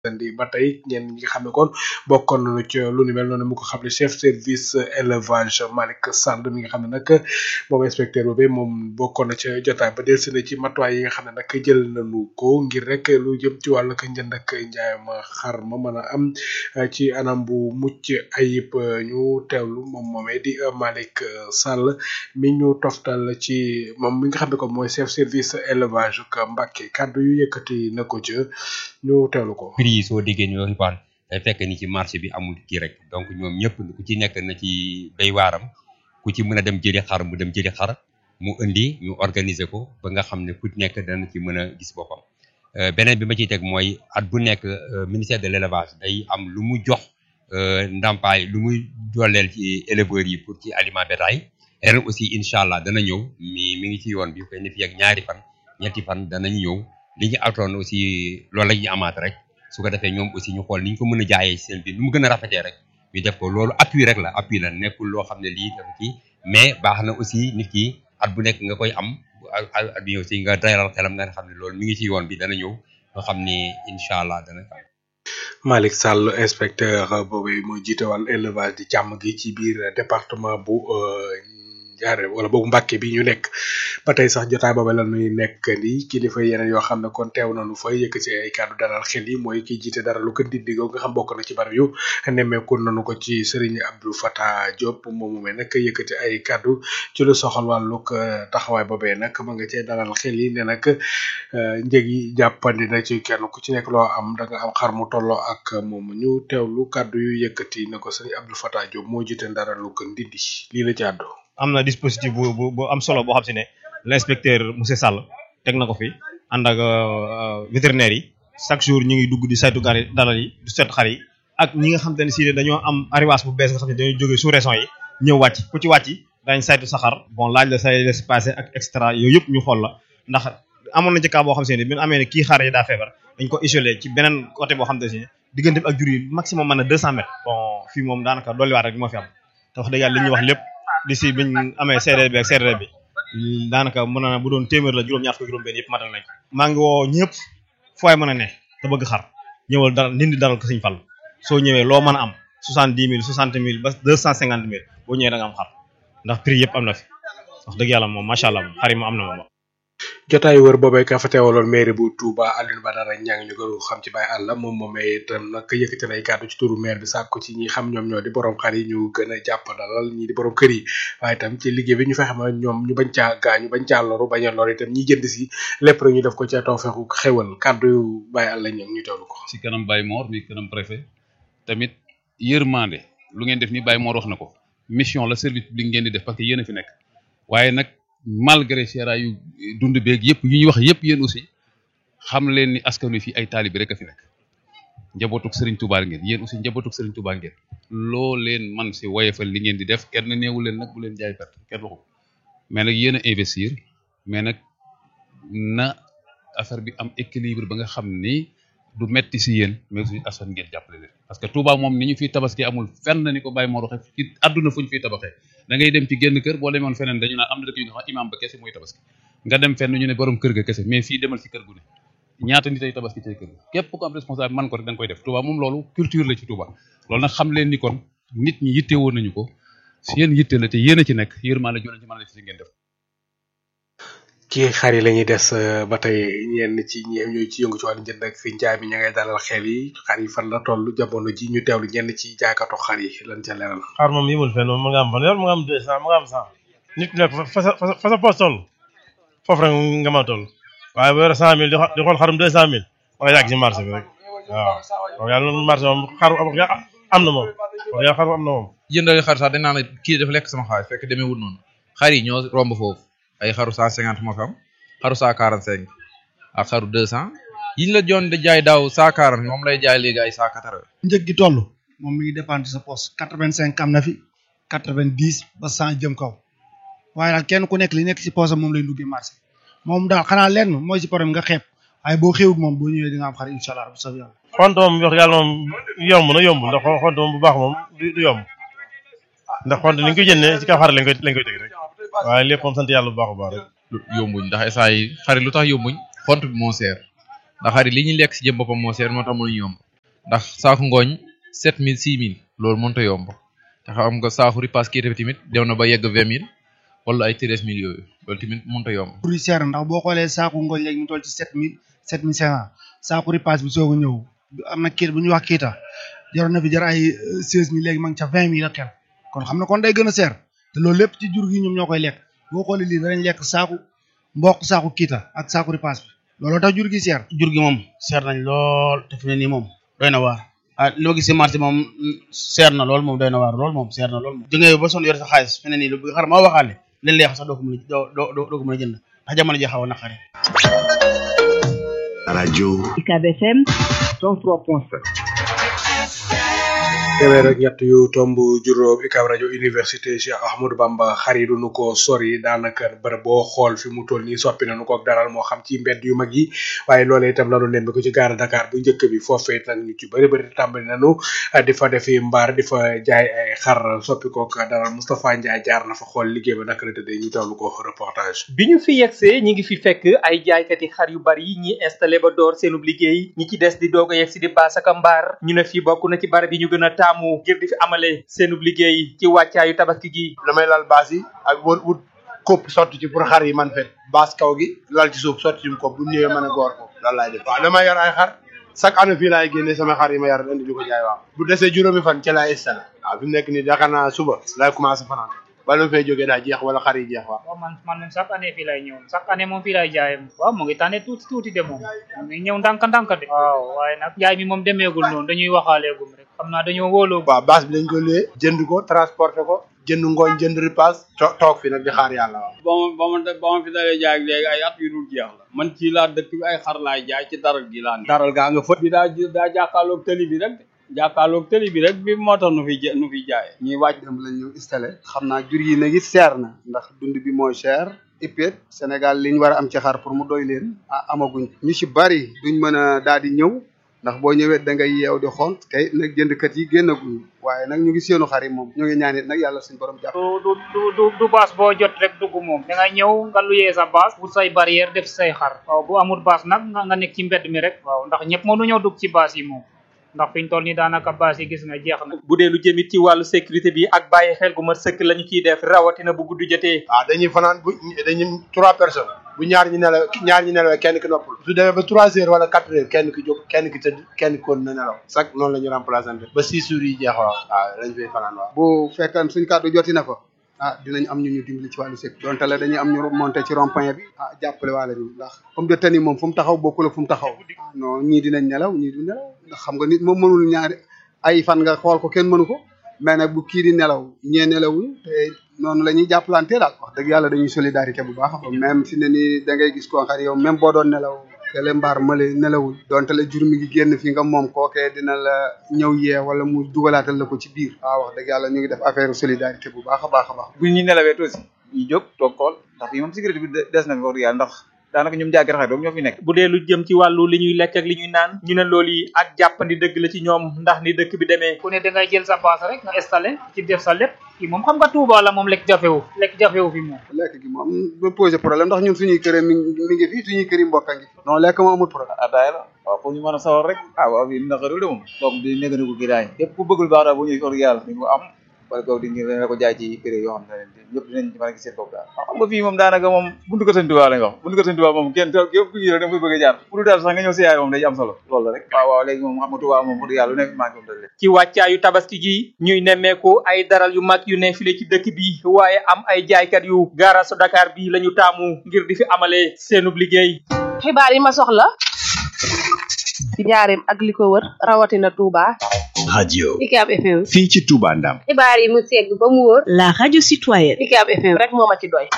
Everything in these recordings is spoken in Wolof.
di ba tey ñenn ñi nga xam ne kon bokkoon nañu ci lu ni mel noonu mu ko xam ne chef service élevage Malick Sall mi nga xam ne nag moom inspecteur boobu moom bokkoon na ca jotaay ba dellusi na ci matuwaay yi nga xam ne nag jël nañu ko ngir rek lu jëm ci wàllu ko njënd ak njaayam xar ma mën a am ci anam bu mucc ayib ñu teewlu moom moomee di Malick Sall mi ñu toftal ci moom mi nga xam ne ko mooy chef service élevage ak Mbacké kàddu yu yëkkati na ko ca ñu teewlu ko. prix yi soo déggee ñu waxi paan day fekk ni ci marché bi amul kii rek donc ñoom ñëpp ku ci nekk na ci béy waaram ku ci mën a dem jëli xar mu dem jëli xar mu indi ñu organiser ko ba nga xam ne ku nekk dana ci mën a gis boppam beneen bi ma ciy teg mooy at bu nekk ministère de l'élevage day am lu mu jox ndàmpaay lu muy dooleel ci éleveurs yi pour ci aliment bétail ren aussi incha allah dana ñëw mi mi ngi ci yoon bi koy ne fii ak ñaari fan ñetti fan danañ ñëw li ñu atoon aussi loolu la ñuy amaat rek su ko defee ñoom aussi ñu xool ni ñu ko mën a jaayee seen biir nu mu gën a rafetee rek ñu def ko loolu appui rek la appui la nekkul loo xam ne lii dafa kii mais baax na aussi nit ki at bu nekk nga koy am at bi aussi nga dalal xelam nga xam ne loolu mi ngi ci yoon bi dana ñëw nga xam ni incha allah dana Malick Sall inspecteur boobu moo jiite wàllu élevage di càmm gi ci biir département bu jaare wala boobu Mbàkke bi ñu nekk ba tey sax jotaay boobu la ñuy nekk ni kilifa yeneen yoo xam ne kon teew nañu fa yëkkati ay kàddu dalal xel yi mooy ki jiite dara lu ko dindigoo nga xam bokk na ci barab yu nemmeeku nañu ko ci Serigne Abdou Fatah Diop moom moomee nag yëkkati ay kàddu ci lu soxal wàllug taxawaay boobee nag ma nga cee dalal xel yi ne nag njëg yi jàppandi na ci kenn ku ci nekk loo am da nga am xar mu tolloo ak moom ñu teewlu kàddu yu yëkkati na ko Serigne Abdou Fatah Diop moo jiite dara lu ko ndindi lii la ci àddu am na dispositif bu bu bu am solo boo xam si ne l'inspecteur monsieur Sall teg na ko fi ànd ak vétérinaire yi chaque jour ñu ngi dugg di saytu gar dalal yi du seet xar yi ak ñi nga xam te ne si dañoo am arrivage bu bees nga xam ne dañoo jógee sous région yi ñëw wàcc ku ci wàcc dañ saytu sa xar bon laaj la say laisser passer ak extra yooyu yëpp ñu xool la ndax amoon na ci cas boo xam si ne bi ñu amee ne kii xar yi daa feebar dañ ko isolé ci beneen côté boo xam te ne si diggante bi ak jur yi maximum mën na deux cent mètres bon fii moom daanaka dolliwaat rek moo fi am te wax dëgg yàlla li ñuy wax lépp d'ici biñ amee CRD bi ak CRD bi daanaka mën na bu doon téeméer la juróom-ñaar fukki juróom benn yëpp matal nañ maa ngi woo ñëpp fooy mën a ne te bëgg xar ñëwal dara ndindi daral ko Sëñ Fall soo ñëwee loo mën a am soixante dix mille soixante mille ba deux cent cinquante mille boo ñëwee da nga am xar ndax prix yëpp am na fi wax dëgg yàlla moom macha allah moom xar yi moom am na moom jotaay wër boobee ka fa teewaloon maire bu Touba Alioune Badara Niang ñu gënu xam ci Baye Alla moom moomee itam nag yëkkati na ay kàddu ci turu maire bi sàkku ci ñi xam ñoom ñoo di borom xar yi ñu gën a jàppandalal ñi di borom kër yi waaye itam ci liggéey bi ñu fexe ma ñoom ñu bañ caa gaañu bañ caa loru bañ a lor itam ñi jënd si lépp rek ñu def ko ca taw fexu xewal kàddu yu Baye Alla Niang ñu teewlu ko. ci kanam Baye Mor mi kanam préfet tamit yërmande lu ngeen def ni Baye Mor wax na ko mission la service public ngeen di def parce que yéen a fi nekk waaye nag malgré seera yu dund beeg yëpp yu ñuy wax yëpp yéen aussi xam leen ni askan wi fii ay taalibi rek a fi nekk njabootuk Serigne Touba ngeen yéen aussi njabootuk Serigne Touba ngeen loo leen man si woyefal li ngeen di def kenn neewu leen nag bu leen jaay perte kenn waxu mais nag yéen a investir mais nag na affaire bi am équilibre ba nga xam ni du metti si yéen mais aussi askan ngeen jàppale leen parce que Touba moom ni ñu fiy tabaski amul fenn ni ko bàyyi moo roxe ci àdduna fu ñu fiy tabaxee da ngay dem ci génn kër boo demoon feneen dañu naan am na dëkk yu nga xam imam ba kese mooy tabaski nga dem fenn ñu ne borom kër ga kese mais fii demal ci kër gu ne ñaata nit ay tabaski ci kër ga képp ku am responsable man ko rek da nga koy def Touba moom loolu culture la ci Touba loolu nag xam leen ni kon nit ñi yitte woon nañu ko si yéen yitte la te yéen a ci nekk yërmaa la joon ci mën a def si ngeen def ci xar yi la ñuy des ba tey ñenn ci ñi ñooy ci yëngu ci wàllu njënd ak fi njaay mi ña ngay dalal xel yi xar yi fan la toll jamono ji ñu teewlu ñenn ci jaaykatu xar yi lan ca leeral. xar moom yëmul fenn moom mu nga am fanweer mu nga am deux cent mu nga am cent nit nekk fa sa fa sa poos toll foofu rek nga mën a toll waaye bu yore cent mille di xool xarum deux cent mille ma nga yàgg ci marché bi rek waaw wax yàlla noonu marché moom xaru am na moom wax yàlla xaru am na moom jëndal xar sax dañ naan kii dafa lekk sama xaalis fekk demee wut noonu xar yi ñoo romb foofu ay xaru cent cinquante moo fi am xaru cent quarante cinq ak xaru deux cent yiñ la joon di jaay daaw cent quarante moom lay jaay léegi ay cent quatre njëg gi toll moom mi ngi dépendre sa poste quatre vingt cinq am na fi quatre vingt dix ba cent jëm kaw waaye daal kenn ku nekk li nekk si poste moom lay duggee marché moom daal xanaa lenn mooy si problème nga xeeb waaye boo xewut moom boo ñëwee di nga am xar incha allah bu saf yàlla xont moom wax yàlla moom yomb na yomb ndax xont moom bu baax moom du yomb ndax xont ni ñu koy jëndee ci kaw xar lañ koy lañ koy teg rek waaye lépp moom sant yàlla bu baax bu baax rek yombuñ ndax saa yi xari lu tax yombuñ xont bi moo seer ndax xari li ñuy lekk si jëm boppam moo seer moo tax mënuñu yomb ndax saaku ngooñ sept mille six mille loolu mënut a yomb te xam nga saaku ripaas kii tamit dem na ba yegg vingt mille wala ay treize mille yooyu loolu tamit mënut a yomb. pour seer ndax boo xoolee saaku ngooñ léegi mu toll ci sept mille sept mille cinq cent saaku ripaas bi soog a ñëw am na kii bu ñuy wax kiita jaroon na fi jar ay seize mille léegi ma ngi ca vingt mille ak kenn kon xam na kon day gën a seer te loolu lépp ci jur gi ñoom ñoo koy lekk boo xoolee lii danañ lekk saaku mboq saaku kiita ak saaku ripaas bi looloo tax jur gi seer jur gi moom seer nañ lool te fi ne nii moom doy na waar ah li ma gis si marché moom seer na lool moom doy na waar lool moom seer na lool moom jëngee ba son yore sa xaalis fi ne nii lu xar maa waxaale leen leex sax doo ko mën a doo doo doo ko mën a jënd ndax jamono ji xaw a naqare rajo UCAB FM 103.7 téeméer ak ñett yu tomb juróom UCAB rajo université Cheikh Ahmadou Bamba xari du nu ko sori daanaka bërëb boo xool fi mu toll nii soppi nañu ko ak daral moo xam ci mbedd yu mag yi waaye loolee itam lanu nembe ko ci gaara Dakar bu njëkk bi foofee nag ñu ci bëri bëri tàmbali nañu di fa defi mbaar di fa jaay ay xar soppi ko ak daral Moustapha Ndiaye jaar na fa xool liggéey ba naka la tëddee ñu teewlu ko reportage. bi ñu fi yegsee ñi ngi fi fekk ay jaaykati xar yu bari ñi installé ba door seenub liggéey ñi ci des di doog a yegsi di baas ak mbaar ñu ne fii bokk na ci barab yi ñu gën a taamu ngir di fi amale seenub liggéey ci wàccaayu tabaski gi damay lal baas yi ak wut wut kopp sotti ci pour xar yi man fet baas kaw gi lal ci suuf sotti ci kopp bu ñëwee mën a goor ko loolu laay def waaw damay yor ay xar chaque année fii laay génne sama xar yi ma yar indi di ko jaay waaw bu desee juróomi fan ci laay installé waaw fi mu nekk nii yaakaar naa suba laay commencé fanaan bala ma fay jógee daa jeex wala xar yi jeex waaw waaw man man moom chaque année fii lay ñëw chaque année moom fii lay jaayee waaw mu ngi tànne tuuti tuuti de moom mu ngi ñëw ndànk ndànk de waaw waaye nag jaay mi moom demeegul noonu dañuy waxaaleegum rek xam naa dañoo wóoloo waaw base bi dañ ko lée jënd ko transporté ko jënd ngooñ jënd ripaas toog fi nag di xaar yàlla waaw ba ma ba ma ba ma fi dalee jaay ak léegi ay at yu dul jeex la man ci laa dëkk bi ay xar laay jaay ci daral gi laa daral gaa nga fët bi daa daa jàkkaarloog tëli bi rek jàkkaarloog tëli bi rek bi moo tax nu fi nu fi jaayee ñuy wàcc dem lañ ñu installé xam naa jur yi nag it seer na ndax dund bi mooy cher ipet Sénégal li ñu war a am ci xar pour mu doy leen ah amaguñ ñu ci bari duñ mën a daal di ñëw ndax boo ñëwee da ngay yeew di xool tey nag jëndkat yi génnaguñ waaye nag ñu ngi seenu xar yi moom ñu ngi ñaanit nag yàlla suñ borom jàpp du du du du baas boo jot rek dugg moom da ngay ñëw nga luyee sa baas wut say barrière def say xar waaw bu amul baas nag nga nga nekk ci mbedd mi rek waaw ndax ñëpp mënu ñëw dugg ci baas yi moom ndax fiñ toll nii daanaka baas yi gis nga jeex na bu dee lu jëmit ci wàllu sécurité bi ak bàyyi xel gu mat sëkk lañu ciy def rawatina bu guddi jotee waaw dañuy fanaan bu dañuy trois personnes bu ñaar ñi nelaw ñaar ñi nelawee kenn ki noppul su demee ba trois heures wala quatre heures kenn ki jóg kenn ki tëdd kenn ki kon na nelaw chaque noonu la ñu remplaçante ba six jours yi jeex waaw waaw lañ fay fanaan waaw bu fekkan suñ kàddu joti na fa ah dinañ am ñu ñu dimbali ci wàllu sécurité donte la dañuy am ñu monté ci rond point bi ah jàppale waale ñu ndax comme de tani moom fu mu taxaw bokkul ak fu mu taxaw non ñii dinañ nelaw ñii du nelaw ndax xam nga nit moom mënul ñaari ay fan nga xool ko kenn mënu ko mais nag bu kii di nelaw ñee nelawuñu te noonu la ñuy jàppalante daal wax dëgg yàlla dañuy solidarité bu baax même fi ne nii da ngay gis koo xam yow même boo doon nelaw kele mbaar male nelawul donte la jur mi ngi génn fi nga moom kookee dina la ñëw yee wala mu dugalaatal la ko ci biir waaw wax dëgg yàlla ñu ngi def affaire solidarité bu baax a baax a baax bu ñu nelawee aussi ñu jóg toog xool ndax fii moom sécurité bi des na fi wax dëgg yàlla ndax daanaka ñoom jaagir xar doom ñoo fi nekk bu dee lu jëm ci wàllu li ñuy lekk ak li ñuy naan ñu ne loolu yi ak jàppandi dëgg la ci ñoom ndax ni dëkk bi demee ku ne da ngay jël sa baas rek nga installé ci def sa lépp kii moom xam nga Touba la moom lekk jafewu lekk jafewu fi moom lekk gi moom ba posé problème ndax ñun suñuy kër mi mi ngi fii suñuy kër yi mbokk a ngi non lekk moo amul problème ataaya la waaw pour ñu mën a sawar rek ah waaw bi naqarul de moom donc di néegani ko kii daay képp ku bëggul baax daal bu ñuy wax dëgg yàlla di ko am wala kaw di ngi la ko jaay ci prix yoo xam ne ñëpp dinañ ci mën a gis seen bopp daal xam nga fii moom daanaka moom buntu ko sëñ Tuubaa lañ wax buntu ko sëñ Tuubaa moom kenn képp ku ñëw da nga koy bëgg a jaar pour daal sax nga ñëw si yaay moom day am solo loolu la rek waaw waaw léegi moom xam nga Tuubaa moom wax dëgg yàlla lu nekk manqué moom dëgg ci wàccaayu tabaski gi ñuy nemmeeku ay daral yu mag yu ne file ci dëkk bi waaye am ay jaaykat yu gaarasu Dakar bi la ñu taamu ngir di fi amalee seenub liggéey xibaar yi ma soxla ci njaareem ak li ko wër rawatina Touba. radio UCAB FM. fii ci Touba Ndam xibaar yi mu segg ba mu wóor. la radio citoyenne. UCAB FM rek moo ma ci doy.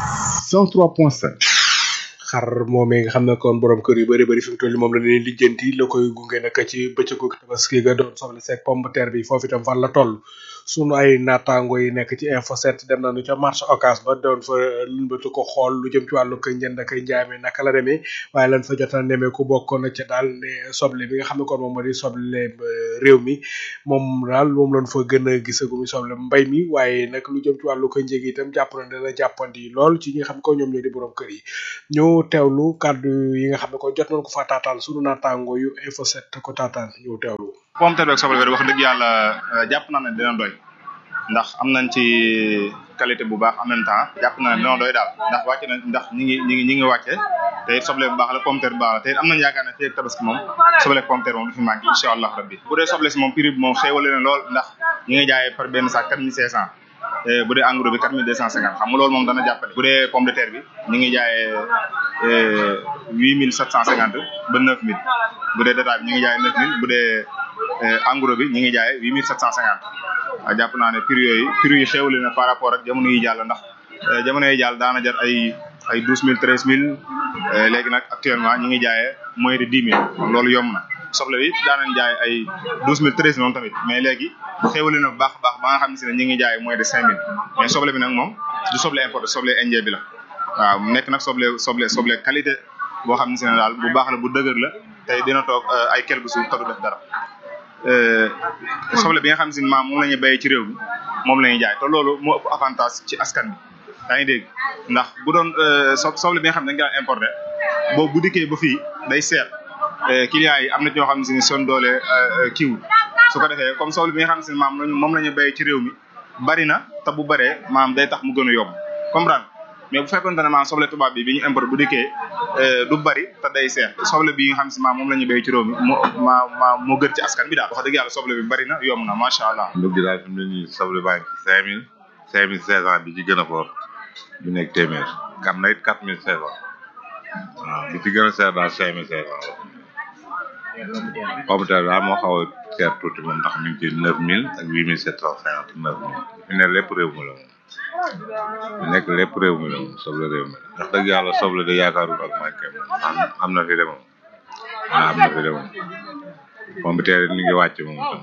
103.7 xar moomee nga xam ne kon borom kër yu bëri bëri fi mu toll nii moom la leen lijjanti la koy gunge nag ci bëccëgu tabaski ga doon soble seeg pomme de terre bi foofu itam fan la toll sunu ay naataango yi nekk ci info 7 dem nañu ca marché occas ba doon fa lumbatu ko xool lu jëm ci wàllu koy njënd ak njaay mi naka la demee waaye lan fa jot a nemee ku bokkoon na ca daal ne soble bi nga xam ne kon moom moo di soble réew mi moom daal moom lañ fa gën a gisagu mi soble mbay mi waaye nag lu jëm ci wàllu ko njëg itam jàpp na dana jàppandi lool ci ñi nga xam ko ñoom ñoo di borom kër yi ñu teewlu kàddu yi nga xam ne ko jot nañ ko fa taataan sunu naataango yu info 7 ko taataan ñu teewlu pomme terre ak soble bi wax dëgg yàlla jàpp naa ne dina doy ndax am nañ ci qualité bu baax en même temps jàpp naa ne dina doy daal ndax wàcce na ndax ñi ngi ñi ngi ñi ngi wàcce te it soble bu baax la pomme terre bu baax la te it am nañ yaakaar ne fii ak tabaski moom soble ak pomme terre moom du fi manqué incha allah rabbi bu dee soble si moom prix bi moom xéewale na lool ndax ñi ngi jaayee par benn sac quatre mille cinq cent bu dee engrais bi quatre mille deux cent cinquante xam nga loolu moom dana jàppale bu dee pomme de terre bi ñi ngi jaayee huit mille sept cent cinquante ba neuf mille bu dee détail bi ñi ngi jaayee neuf mille bu dee engrais bi ñi ngi jaayee huit mille sept cent cinquante waaw jàpp naa ne prix yooyu prix yi xéwale na par rapport ak jamono yi jàll ndax jamono yi jàll daana jar ay ay douze mille treize mille léegi nag actuellement ñi ngi jaayee moins de dix mille loolu yomb na soble bi daanañ jaay ay douze mille treize mille tamit mais léegi xéwale na bu baax a baax ba nga xam ne si ne ñi ngi jaayee moins de cinq mille mais soble bi nag moom du soble importé soble indien bi la waaw mu nekk nag soble soble soble qualité boo xam ne si ne daal bu baax la bu dëgër la tey dina toog ay quelques jours te du def dara soble bi nga xam si maam moom la ñuy béyee ci réew mi moom la ñuy jaay te loolu moo ëpp avantage ci askan bi yaa ngi dégg ndax bu doon so soble bi nga xam ne dañ koy importé boobu bu dikkee ba fii day seer clients yi am na ñoo xam ne si ni son doole kiiwul su ko defee comme soble bi nga xam ne si maam lañu moom la ñu béyee ci réew mi bari na te bu baree maam day tax mu gën a yomb comprendre mais bu fekkoon ne maam soble tubaab bi bi ñu importé bu dikkee du bari te day seer soble bi nga xam si maam moom la ñu béy ci réew mi moo ma ma moo gën ci askan bi daal wax dëgg yàlla soble bi bari na yomb na macha allah. ndug gi daal fi mu ne nii soble baa ngi ci cinq mille cinq mille cinq cent bi ci gën a fort bi nekk téeméer am na it quatre mille cinq cent waaw bi ci gën a seer daal cinq mille cinq cent pomme de terre daal moo xaw a seer tuuti moom ndax mi ngi ci neuf mille ak huit mille sept cent cinquante neuf mille fi ne lépp réew mi la moom fi nekk lépp réew mi la moom soble réew mi la ndax dëgg yàlla soble de yaakaarul ak manqué moom am am na fi de moom waaw am na fi de moom pomme de terre mi ngi wàcc moom itam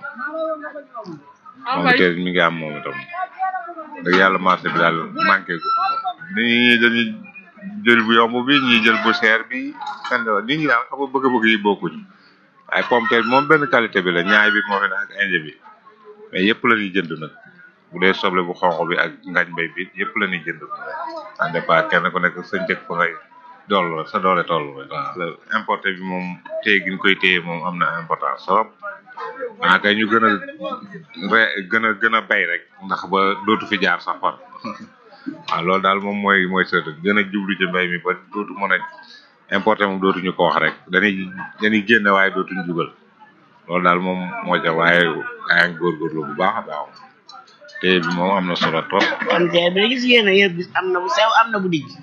pomme de terre mi ngi am moom itam dëgg yàlla marché bi daal manqué ko nit ñi dañuy jël bu yomb bi ñi jël bu cher bi kan nit ñi daal xam nga bëgg-bëgg yi bokkuñ waaye pomme de terre bi moom benn qualité bi la ñaay bi moo fi ne ak inde bi mais yëpp la ñuy jënd nag bu dee soble bu xonq bi ak ngañ bay bi yëpp la ñuy jënd en départ kenn ku nekk sa njëkk fa ngay dool sa doole toll rek waaw importé bi moom téye gi ñu koy téye moom am na importance trop xanaa kay ñu gën a re gën a gën a bay rek ndax ba dootu fi jaar sax far waaw loolu daal moom mooy mooy sa gën a jublu ci mbay mi ba dootu mën a importé moom dootuñu ko wax rek dañuy dañuy génne waaye dootuñu jugal loolu daal moom moo ca waaye yaa ngi góorgóorlu bu baax a baax te bi moom am na solo trop. kon tey bi gis ngeen ne yëpp gis am na bu sew am na bu dijj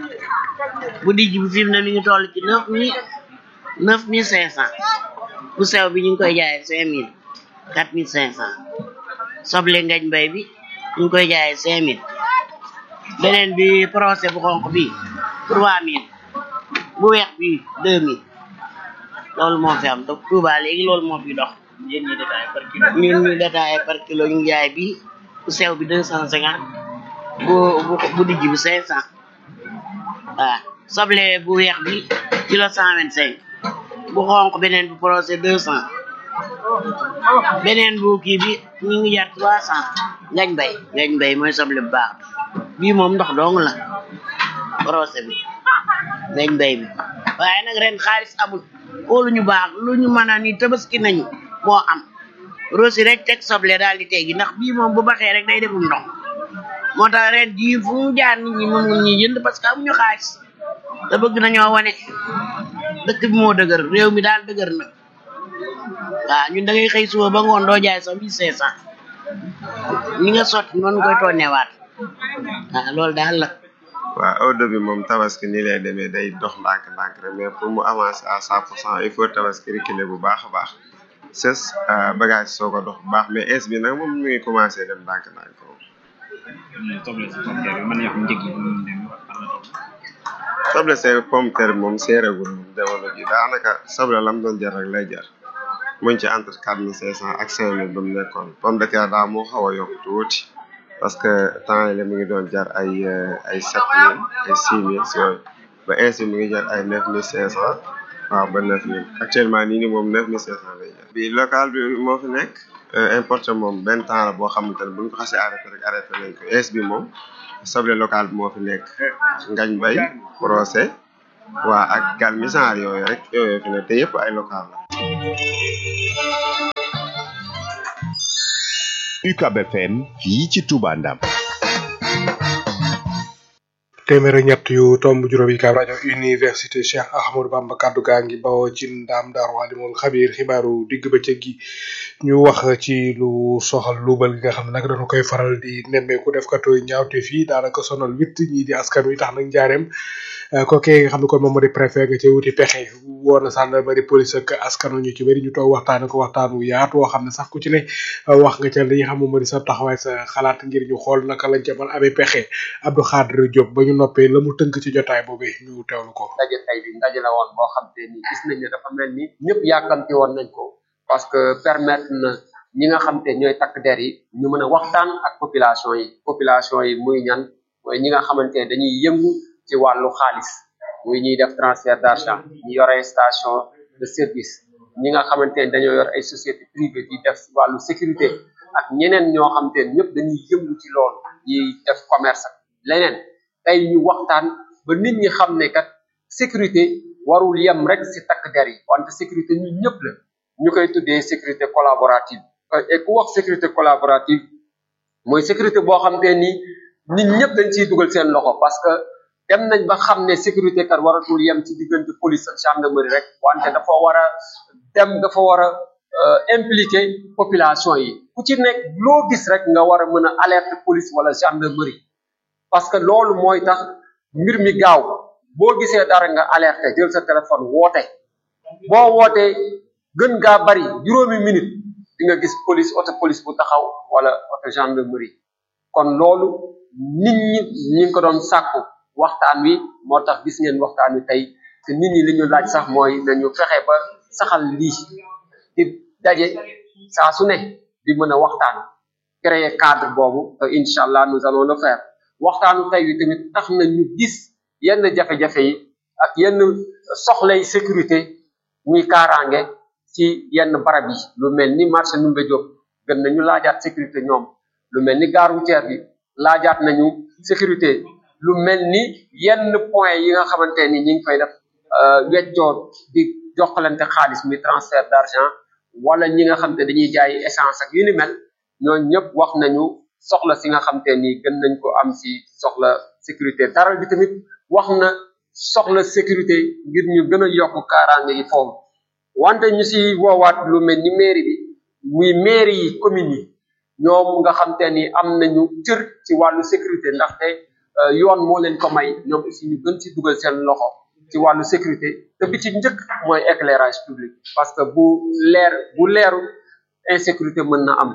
bu dijj bi fi mu ne mi ngi toll ci neuf mille neuf mille cinq cent bu sew bi ñu ngi koy jaayee cinq mille quatre mille cinq cent soble ngañ mbay bi ñu ngi koy jaayee cinq mille beneen bi procès bu xonq bi trois mille bu weex bi deux mille loolu moo fi am donc Touba léegi loolu moo fi dox yéen ñi détaillé par kilo ñun ñu détaillé par kilo ñu jaay bi bu sew bi deux cent cinquante bu bu bu dijj bi cinq cent waaw soble bu weex bi kilo cent vingt cinq bu xonq beneen bu procès deux cent beneen bu kii bi ñu ngi jar trois cent ngañ bay ngañ bay mooy soble bu baax bi bii moom ndox dong la procès bi ngañ bay bi waaye nag ren xaalis amul xoolu ñu baax lu ñu mën a ni tabaski nañu moo am rosi rek teg soble daal di teggi ndax bii moom bu baxee rek day defum ndox moo tax ren jii fu mu jaar nit ñi mën ñi jënd parce que amuñu xaalis te bëgg nañoo wane dëkk bi moo dëgër réew mi daal dëgër na waaw ñun da ngay xëy suba ba ngoon doo jaay sax mille cinq cent ñi nga sotti noonu koy toonewaat waaw loolu daal la waaw au début moom tabaski nii lay demee day dox ndànk-ndànk rek mais pour mu avancer à cent pour cent il faut tabaski reculer bu baax a baax sës bagage soo ko dox bu baax mais es bi nag moom mi ngi commencé dem ndànk-ndànk soble si pomme terre bi mën nañu wax njëg yi ñu dem soble see pomme terre moom seeragul moom jamono ji daanaka soble lam doon jar rek lay jar muñ ci entre quatre mille cinq cent ak cinq mille ba mu nekkoon pomme de terre daa moo xaw a yokk tuuti parce que temps yi la mi ngi doon jar ay ay sept mille ay six mille si yooyu ba ainsi mi ngi jar ay neuf mille cinq cent waaw ba neuf mille actuellement nii ni moom neuf mille cinq cent lay jar bi local bi moo fi nekk importé moom benn temps la boo xamante ne bu ñu ko xasee arrêté rek arrêté nañ ko es bi moom soble local bi moo fi nekk ngañ bay procès waa ak gal misaar yooyu rek yooyu fi nekk te yëpp ay local la UCAB FM fii ci Touba Ndam téeméer ak ñett yu tomb juróom yi kaab rajo université Cheikh Ahmadou Bamba kaddu gaa ngi bawoo ci ndaam daaru alimul xabiir xibaaru digg bëccëg gi ñu wax ci lu soxal luubal gi nga xam ne nag dañu koy faral di nemmeeku def katu ñaawte fii daanaka sonal witt ñii di askan wi tax nag njaareem kookee nga xam ne kon moom moo di préfet nga ci wuti pexe woon na gendarmerie police ak askanu ñu ci bëri ñu toog waxtaane ko waxtaan wu yaatu woo xam ne sax ku ci ne wax nga ca li nga xam moom moo di sa taxawaay sa xalaat ngir ñu xool naka lañ ca mën amee pexe Abdou Khadre Diop ba ñu noppee la mu tënk ci jotaay boobu ñu teewlu ko. ndaje tey bi ndaje la woon boo xam te ni gis nañ ne dafa mel ni ñëpp yàkkamti woon nañ ko parce que permettre na ñi nga xam te ñooy takk der yi ñu mën a waxtaan ak population yi population yi muy ñan mooy ñi nga xamante ne dañuy yëngu ci wàllu xaalis muy ñuy def transfert d'argent ñi yore station de service ñi nga xamante ne dañoo yor ay société privée di def wàllu sécurité ak ñeneen ñoo xamante ne ñëpp dañuy yëngu ci loolu ñiy def commerce ak leneen tey ñu waxtaan ba nit ñi xam ne kat sécurité warul yem rek si takk der yi wante sécurité ñun ñëpp la ñu koy tuddee sécurité collaborative et ku wax sécurité collaborative mooy sécurité boo xam te ni nit ñëpp dañ ciy dugal seen loxo parce que dem nañ ba xam ne sécurité kat waratul yem ci diggante police ak gendarmerie rek wante dafa war a dem dafa war a impliqué population yi ku ci nekk loo gis rek nga war a mën a alerte police wala gendarmerie parce que loolu mooy tax mbir mi gaaw boo gisee dara nga alerte jël sa téléphone woote boo wootee gën gaa bari juróomi minute di nga gis police auto police bu taxaw wala auto gendarmerie kon loolu nit ñi ñi ngi ko doon sàkku waxtaan wi moo tax gis ngeen waxtaan wi tey te nit ñi li ñu laaj sax mooy nañu fexe ba saxal lii di daje saa su ne di mën a waxtaan créer cadre boobu te incha allah nous allons le faire waxtaanu tey wi tamit tax na ñu gis yenn jafe-jafe yi ak yenn soxlay sécurité muy kaaraange ci yenn barab yi lu mel ni marché Ndoumbé Diop gën nañu laajaat sécurité ñoom lu mel ni gare routière bi laajaat nañu sécurité lu mel ni yenn point yi nga xamante ni ñi ngi fay def weccoo di joxalante xaalis muy transfert d'argent wala ñi nga xam te dañuy jaay essence ak yu ni mel ñooñu ñëpp wax nañu soxla si nga xam te ni gën nañ ko am si soxla sécurité daral bi tamit wax na soxla sécurité ngir ñu gën a yokk kaaraange yi foofu wante ñu si woowaat lu mel ni mairie bi muy mairie yi communes yi ñoom nga xam te ni am nañu cër ci wàllu sécurité ndaxte yoon moo leen ko may ñoom aussi ñu gën ci dugal seen loxo ci wàllu sécurité te bi ci njëkk mooy éclairage public parce que bu leer bu leeru insécurité mën na am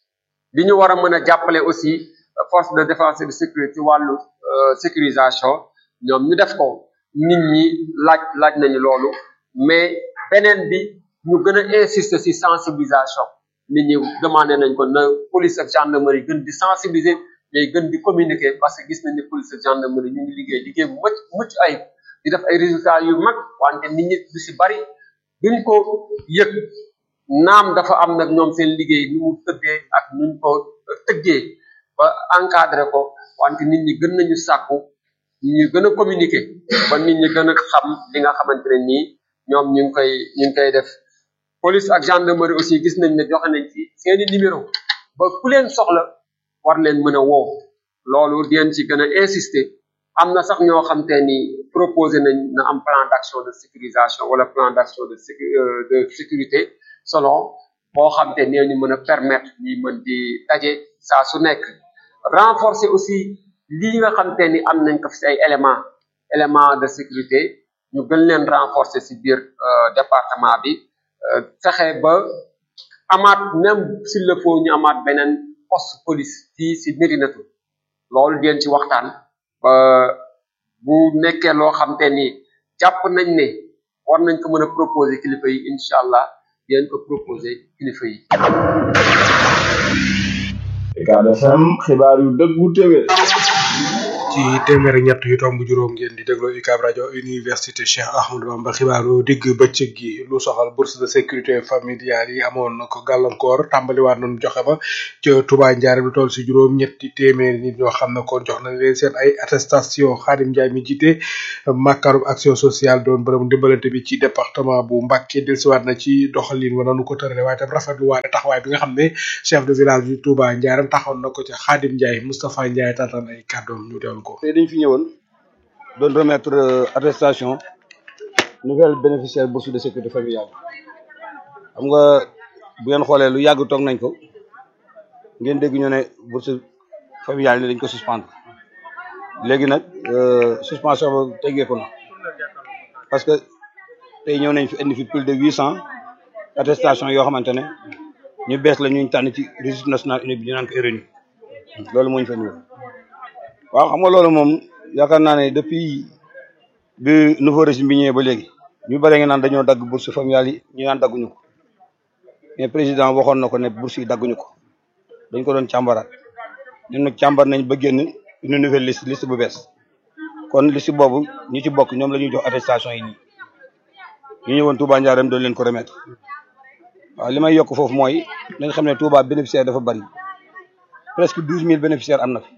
li ñu war a mën a jàppale aussi force de défense et de sécurité ci wàllu sécurisation ñoom ñu def ko nit ñi laaj laaj nañu loolu mais beneen bi ñu gën a insister ci sensibilisation nit ñi demandé nañ ko na police ak gendarmerie gën di sensibiliser mais gën di communiquer parce que gis nañ ne police ak gendarmerie ñu ngi liggéey liggéey bu mucc mucc ayib di def ay résultats yu mag wante nit ñi du ci bari duñ ko yëg naam dafa am nag ñoom seen liggéey nu mu tëddee ak nuñ ko tëggee ba encadré ko wante nit ñi gën nañu sàkku ñu gën a communiquer ba nit ñi gën a xam li nga xamante ne nii ñoom ñu ngi koy ñu ngi koy def police ak gendarmerie aussi gis nañ ne joxe nañ ci seeni numéro ba ku leen soxla war leen mën a woo loolu dinañ ci gën a insister am na sax ñoo xam te ni proposé nañ na am plan d'action de sécurisation wala plan d'action de sécu de sécurité selon boo xam te nee ñu mën a permettre ñi mën di daje saa su nekk renforcer aussi lii nga xam te ni am nañ ko fi ay éléments éléments de sécurité ñu gën leen renforcer ci biir département bi fexe ba amaat même s'il le faut ñu amaat beneen poste police fii ci Médinatu loolu deen ci waxtaan ba bu nekkee loo xam te ni jàpp nañ ne war nañ ko mën a proposer kilifa yi incha allah deen ko proposer kilifa yi. Ucab FM xibaar yu dëggu téwé ci téeméer ak ñett yu tomb juróom ngeen di déglu UCAB rajo université Cheikh Ahmadou Bamba xibaaru digg bëccëg gi lu soxal bourse de sécurité familiale yi amoon na ko gàllankoor tàmbaliwaat nañu joxe ba ca Touba Ndiaré lu toll si juróom ñetti téeméeri nit ñoo xam ne kon jox nañ leen seen ay attestation Khadim Ndiaye mi jiite màkkarum action sociale doon bërëbu ndimbalante bi ci département bu Mbacké dellusiwaat na ci doxalin wa nanu ko tërale waaye tam rafetlu waale taxawaay bi nga xam ne chef de village du Touba Ndiaré taxoon na ko ca Khadim Ndiaye Moustapha Ndiaye taataan ay kàddoom ñu teewlu ko. tey dañ fi ñëwoon doon remettre euh, attestation nouvelle bénéficiaire bourse de sécurité familiale xam nga bu ngeen xoolee lu yàgg toog nañ ko ngeen dégg ñu ne bourse familiale ni dañ ko suspendre léegi nag euh, suspension ba teggeeku na parce que tey ñëw nañ fi indi fi plus de huit cent attestation yoo xamante ne ñu bees la ñuñ tànn ci registre national unique bi ñu naan ko RNU loolu moo ñu fa ñëw waaw xam nga loolu moom yaakaar naa ne depuis bi nouveau régime bi ñëwee ba léegi ñu bëri nga naan dañoo dagg bourse familiale yi ñu naan dagguñu ko mais président waxoon na ko ne bourse yi dagguñu ko dañ ko doon càmbaraat ñun nag càmbar nañ ba génn une nouvelle liste liste bu bees kon liste boobu ñu ci bokk ñoom la ñuy jox attestation yi nii ñu ñëwoon Touba Ndiarème doon leen ko remettre waaw li may yokk foofu mooy nañ xam ne Touba bénéficiaire dafa bari presque douze mille bénéficiaires am na fi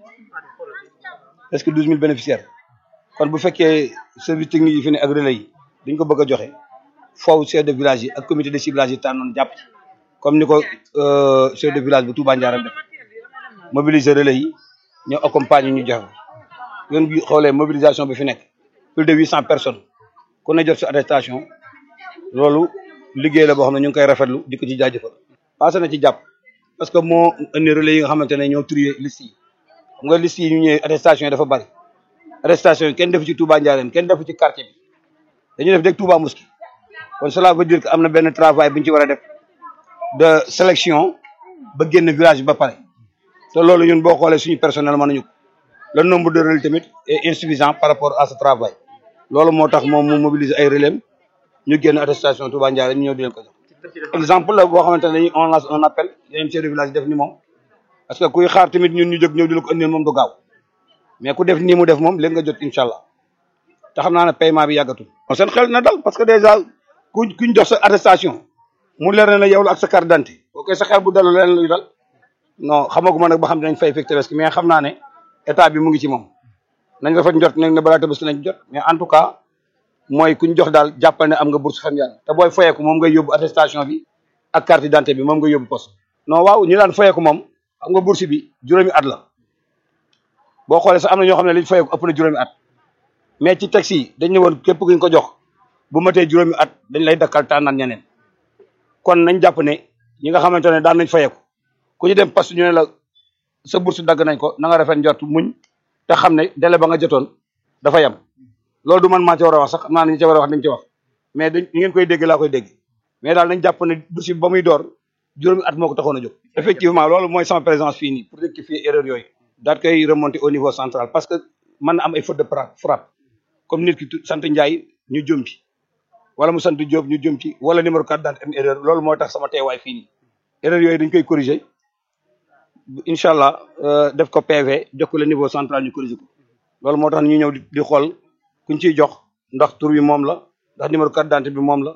presque douze mille bénéficiaires kon bu fekkee service technique yi fi ne ak relais yi dañ ko bëgg a joxe foofu chef de village yi ak comité de ciblage yi tànnoon jàpp ci comme ni ko chef de village bu Touba Ndiarème def mobiliser relais yi ñoo accompagner ñu joxe ngeen gi xoolee mobilisation bi fi nekk plus de huit cent personnes ku ne jot si attestation loolu liggéey la boo xam ne ñu ngi koy rafetlu di ko ci jaajëfal passé na ci jàpp parce que moo indi relais yi nga xamante ne ñoo trier liste yi xam nga liste yi ñu ñëwee attestation yi dafa bari attestation yi kenn defu ci Touba Ndiarème kenn defu ci quartier bi dañu def deg Touba Mosquée kon cela veut dire que am na benn travail bu ñu ci war a def de sélection ba génn village bi ba pare te loolu ñun boo xoolee suñu personnel mën nañu ko le nombre de relais tamit est insuffisant par rapport à ce travail loolu moo tax moom mu mobiliser ay relais ñu génn attestation Touba Ndiarème ñu ñëw di leen ko jox exemple la boo xamante ne dañuy on lance un appel yeneen chef de village def ni moom parce que kuy xaar tamit ñun ñu jóg ñëw di la ko indil moom du gaaw mais ku def nii mu def moom léegi nga jot incha allah te xam naa ne paiement bi yàggatul. kon seen xel na dal parce que déjà ku kuñ jox sa attestation mu leer na ne yow la ak sa carte d'identité boo koy sa xel bu dalu leen luy dal non xamaguma nag ba xam dinañ fay fekk tabaski mais xam naa ne état bi mu ngi ci moom nañ rafet njort nag ne balaa tabaski lañ jot mais en tout cas mooy kuñ jox daal jàppal ne am nga bourse familiale te booy fayeeku moom ngay yóbbu attestation bi ak carte d'identité bi moom nga yóbbu poste non waaw ñu daan fayeeku moom xam nga bourse bi juróomi at la boo xoolee sax am na ñoo xam ne liñ fayeeku ëpp na juróomi at mais ci taxi yi dañ ne woon képp kuñ ko jox bu matee juróomi at dañ lay dakkal tànnaan ñeneen kon nañ jàpp ne ñi nga xamante ne daan nañ fayeeku ku ñu dem poste ñu ne la sa bourse dagg nañ ko na nga rafet njort muñ te xam ne délai ba nga jotoon dafa yem loolu du man maa ci war a wax sax xam naa ne ñi ci war a wax dañ ci wax mais dañ ngeen koy dégg laa koy dégg mais daal nañ jàpp ne bourse bi ba muy door juróomi at moo ko taxoon a jóg effectivement loolu mooy sama présence fii nii pour rectifier erreur yooyu daal koy remonter au niveau central parce que mën na am ay faute de frappe comme nit ki sant Ndiaye ñu jëm ci wala mu sant Diop ñu jëm ci wala numéro carte d'identité am erreur loolu moo tax sama teewaay fii nii erreur yooyu dañ koy corriger incha allah def ko PV jox ko le niveau central ñu corriger ko loolu moo tax ñu ñëw di xool kuñ ciy jox ndax tur bi moom la ndax numéro carte d'identité bi moom la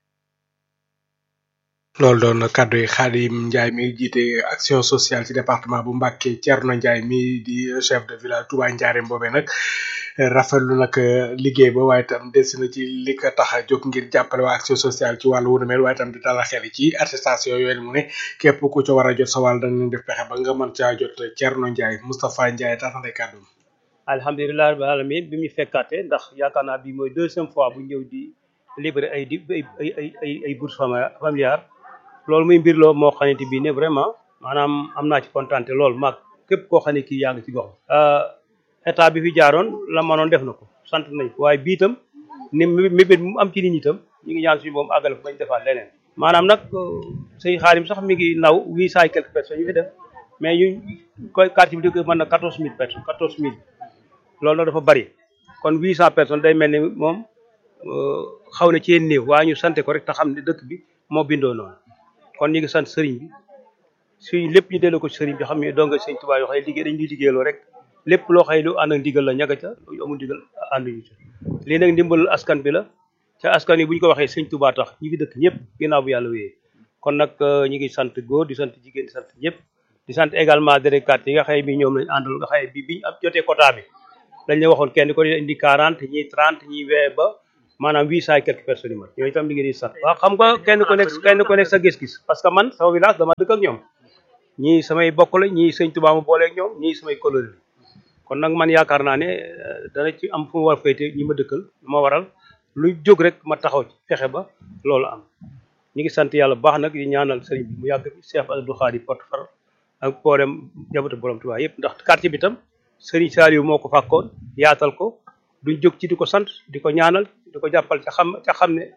loolu doon kaddu yi Khadim Ndiaye mi jiite action sociale ci département bu Mbacké Thierno Ndiaye mi di chef de village Touba Ndiarème boobee nag rafetlu nag liggéey ba waaye tam des na ci li ko tax a jóg ngir jàppale waa action sociale ci wàllu wu mel waaye tam di dalal xel ci attestation yooyu mu ne képp ku ca war a jot sa wàll dañ def pexe ba nga mën caa jot Thierno Ndiaye Moustapha Ndiaye taxante kaddu alhamdulilah rabbil alamin bi mu fekkaate ndax yaakaar naa bi mooy deuxième fois bu ñëw di libéré ay di ay ay ay ay bourse familiale loolu muy mbir loo moo xamante bi ne vraiment maanaam am naa ci kontaan lool maag képp koo xam ne kii yaa ngi ci gox état bi fi jaaroon la manoon def na ko sant nañ ko waaye bii itam ni mébét mu am ci nit ñi itam ñu ngi ñaan suñu moom àggale ko bañ defaat leneen maanaam nag sëñ xaarim sax mi ngi naw huit cent et quelques personnes yu fi def mais ñu koy quartier bi di mën na quatorze mille personnes quatorze mille loolu nag dafa bari kon huit cent personnes day mel ni moom xaw na ci néew waaye ñu sante ko rek te xam ne dëkk bi moo bindoo noonu kon ñu ngi sant sëriñ bi suñ lépp ñu delloo ko ci sëriñ bi xam ne donga sëñ Tuubaa yoo xam ne liggéey dañ ñuy liggéeyloo rek lépp loo xëy lu ànd ak ndigal la ñaga ca lu amul ndigal ànduñu ca lii nag ndimbalul askan bi la ca askan yi bu ñu ko waxee sëñ Touba tax ñi fi dëkk ñëpp ginnaaw bu yàlla wéyee kon nag ñu ngi sant góor di sant jigéen di sant ñëpp di sant également délégué yi nga xëy bi ñoom lañ àndal nga xëy bi biñu am jotee quota bi dañ la waxoon kenn ko di indi 40 ñii 30 ñii wee ba maanaam huit cent et quelques personnes yi mat ñooñu itam li ngeen di sant waaw xam nga kenn ku nekk kenn ku nekk sa gis-gis parce que man sama village dama dëkk ak ñoom ñii samay bokk la ñii sëñ Tuubaa ma booleeg ñoom ñii samay coloré la kon nag man yaakaar naa ne dana ci am fu mu war féete ñi ma dëkkal ma waral lu jóg rek ma taxaw ci fexe ba loolu am ñi ngi sant yàlla bu baax nag di ñaanal sëriñ bi mu yàgg fi Cheikh Abdou Khadi porte-parole ak boolem jabatu borom Tuubaa yëpp ndax quartier bi tam sëriñ Saliou moo ko fàkkoon yaatal ko duñ jóg ci di ko sant di ko ñaanal di ko jàppal ca xam ca xam ne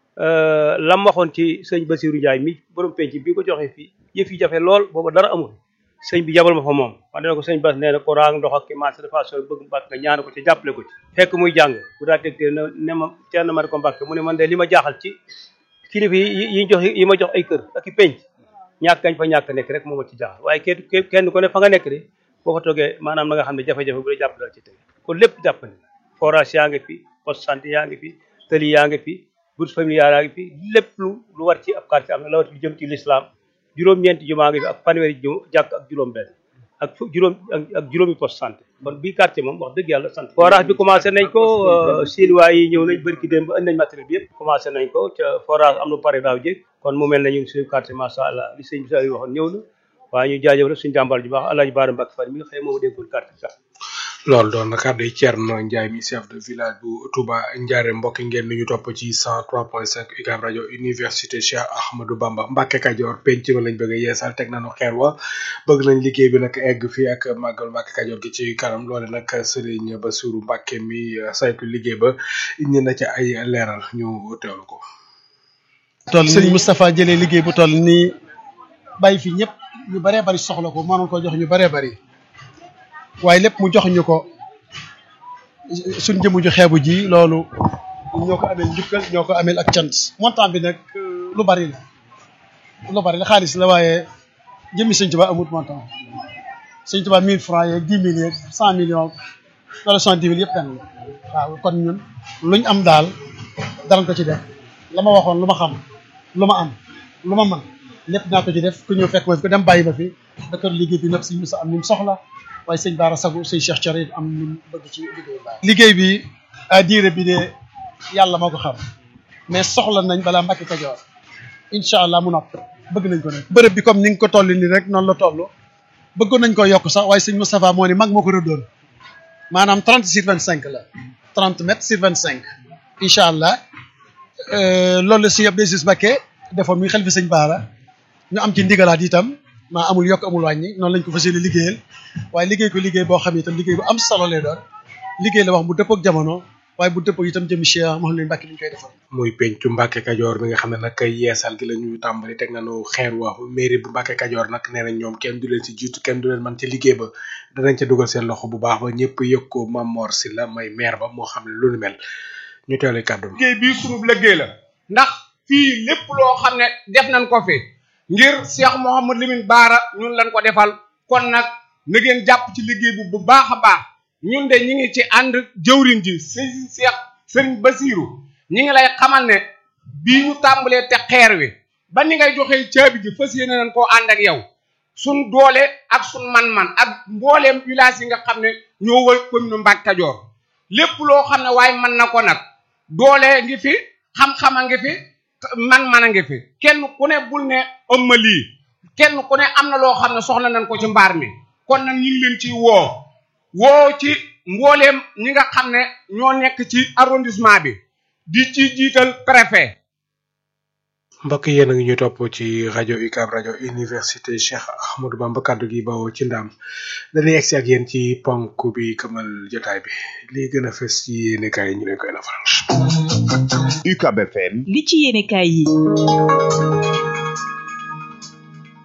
lam waxoon ci sëñ Basirou Ndiaye mi borom penc bi ko joxee fii yëf yi jafe lool booba dara amul sëñ bi jabal ma fa moom wax dëgg ko sëñ Bas nee na ko raang ndox ak ki marché de façon bëgg mbàkk nga ñaan ko ci jàppale ko ci fekk muy jàng bu daa tegtee ne ne ma teel na ma ko mbàkk mu ne man de li ma jaaxal ci kilifa yi yi jox yi ma jox ay kër ak i penc ñàkk gañ fa ñàkk nekk rek moo ma ci jaaxal waaye kenn kenn ku ne fa nga nekk de boo fa toogee maanaam na nga xam ne jafe-jafe bu la jàpp dal ci teg kon lépp jàpp ne forage yaa ngi fi poste santé yaa ngi fi tëli yaa ngi fi bourse familiale yaa ngi fi lépp lu lu war ci ab quartier am na lawat lu jëm ci l'islam juróom-ñeenti jumaa ngi fi ak fanweeri ju jàkk ak juróom benn ak fu juróom ak juróomi poste santé kon bii quartier moom wax dëgg yàlla sant forage bi commencé nañ ko chinois yi ñëw nañ bërki démb ba indi nañ matériel bi yëpp commencé nañ ko ca forage am na pare daaw jéeg kon mu mel ne ñu ngi suñu quartier macha allah li sëñ bi sa waxoon ñëw na waaye ñu jaajëf rek suñu jàmbaar ju baax Alaaji Baara Mbacke Fari mi nga xëy moom déggoon quartier sax loolu doon na kàddu yi Thierno Ndiaye mi chef de village bu Touba Ndiarème mbokki ngeen ni ñu topp ci 103.5 UCAB rajo université Cheikh Ahmadou Bamba Mbacke Kajoor penc ma lañ bëgg a yeesal teg nañu xeer wa bëgg nañ liggéey bi nag egg fii ak màggal Mbacke Kajoor gi ci kanam loole nag Serigne Bassirou Mbacke mi saytu liggéey ba indi na ci ay leeral ñu teewlu ko. toll Serigne Moustapha jëlee liggéey bu toll nii bàyyi fi ñëpp ñu bëree bëri soxla ko mënoon ko jox ñu bëree bëri. waaye lépp mu jox ñu ko suñ jëmu ju xeebu ji loolu ñoo ko ameel njukkal ñoo ko ameel ak cant montant bi nag lu bari la lu bari la xaalis la waaye jëmmi sëñ Tuba amut montant sëñ Tuba mille francs yeeg dix mille yeeg cent millions wala cent dix mille yëpp benn la waaw kon ñun luñ am daal dara ko ci def la ma waxoon lu ma xam lu ma am lu ma mën lépp naa ko ci def ku ñëw fekk ma fi ko dem bàyyi ma fi dakar liggéey bi nag si musa am ni mu soxla waaye sëñ Baara Sagu sëñ Cheikh Thioré am lu mu bëgg ci liggéey bi. liggéey bi à diire bi de yàlla moo ko xam mais soxla nañ balaa Mbacke Kajoor incha allah mu nopp bëgg nañ ko nag. bërëb bi comme ni nga ko toll nii rek noonu la toll bëggoon nañ ko yokk sax waaye sëñ Moustapha moo ni mag moo ko rëddoon maanaam 30 sur 25 la 30 mètres sur 25 incha allah loolu la si Abdou Aziz Mbacke defoon muy xel fi sëñ Baara ñu am ci ndigalaat itam. maa amul yokk amul wàññi noonu lañ ko fas yéene liggéeyal waaye liggéey ko liggéey boo xam ne itam liggéey bu am solo lay doon liggéey la wax bu dëppoo ak jamono waaye bu dëppoo itam jëmi Cheikh Mouhamadou Mbacke li ñu koy defal. muy pencu Mbacke Kajoor mi nga xam ne nag yeesal gi la ñu tàmbali teg nañu xeer wa mairie bu Mbacke Kajoor nag nee nañ ñoom kenn du leen si jiitu kenn du leen man ci liggéey ba danañ ca dugal seen loxo bu baax ba ñëpp yëg ko Mamor si la may maire ba moo xam ne lu nu mel ñu teewlee kàddu liggéey bii sunub liggéey la ndax fii lépp loo xam ne def nañ ko fi ngir Cheikh Mouhamad Lamine Baara ñun lañ ko defal kon nag na ngeen jàpp ci liggéey bi bu baax a baax ñun de ñi ngi ci ànd jëwriñ ji sëñ Cheikh sëriñ Basiru ñi ngi lay xamal ne bii ñu tàmbalee te xeer wi ba ni ngay joxee caabi ji fas yéene nañ koo ànd ak yow suñ doole ak suñ man-man ak mbooleem village yi nga xam ne ñoo wër commune Mbacke Kajoor lépp loo xam ne waaye mën na ko nag doole ngi fi xam-xam a ngi fi man man a ngi fi kenn ku ne bul ne ëmma lii kenn ku ne am na loo xam ne soxla nañ ko ci mbaar mi kon nag ñu ngi leen ci woo woo ci mbooleem ñi nga xam ne ñoo nekk ci arrondissement bi di ci jiital préfet mbokk yéen a ngi ñu topp ci rajo UCAB rajo université Cheikh Ahmadou Bamba kaddu gi bawoo ci ndam dañuy egsi ak yéen ci ponk bi këmal jotaay bi lii gën a fës ci yéene kaay ñu leen koy nafaral. UCAB FM. li ci yéene kaay yi.